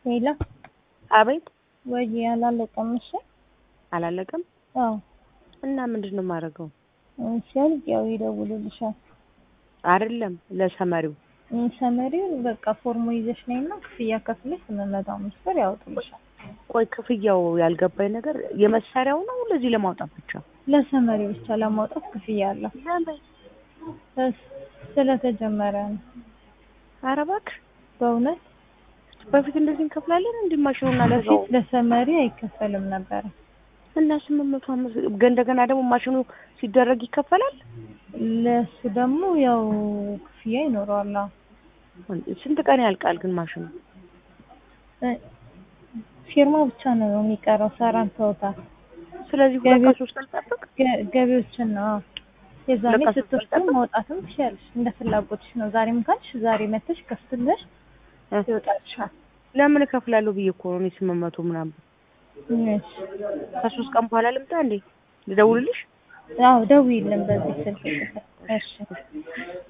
ሄሎ አቤት ወይ አላለቀም። እሺ አላለቀም አዎ እና ምንድን ነው የማደርገው? ሲያልቅ ያው ይደውሉልሻል። አይደለም ለሰመሪው ሰመሪው በቃ ፎርሙ ይዘሽ ነይና ክፍያ ከፍለሽ ስምንት መቶ አምስት ብር ያወጡልሻል። ቆይ ክፍያው ያልገባኝ ነገር የመሳሪያው ነው ለዚህ ለማውጣት ብቻ ለሰመሪ ብቻ ለማውጣት ክፍያ አለው። እስ- ስለተጀመረ ነው ኧረ እባክህ በእውነት በፊት እንደዚህ እንከፍላለን እንዲ ማሽኑና በፊት ለሰመሪ አይከፈልም ነበረ። እና ስምንት መቶ አምስት እንደገና ደግሞ ማሽኑ ሲደረግ ይከፈላል። ለሱ ደግሞ ያው ክፍያ ይኖረዋል። አዎ። ስንት ቀን ያልቃል ግን ማሽኑ? እ ፊርማ ብቻ ነው የሚቀረው። ሰራን ተውታል። ስለዚህ ሁለት ገቢ- ከሶስት አልጠብቅ ገ- ገቢዎችን ነው አዎ። የዛኔ ለቀስ ስትወስዱ ጠብቅ። ማውጣትም ትችያለሽ። እንደ ፍላጎትሽ ነው። ዛሬም ካልሽ ዛሬ መተሽ ከፍትለሽ እ። ይወጣልሻል። ለምን እከፍላለሁ ብዬ እኮ ነው እኔ ስምንት መቶ ምናምን እሺ ከሶስት ቀን በኋላ ልምጣ እንዴ ልደውልልሽ? አዎ ደውዪልን በዚህ ስልክ። እሺ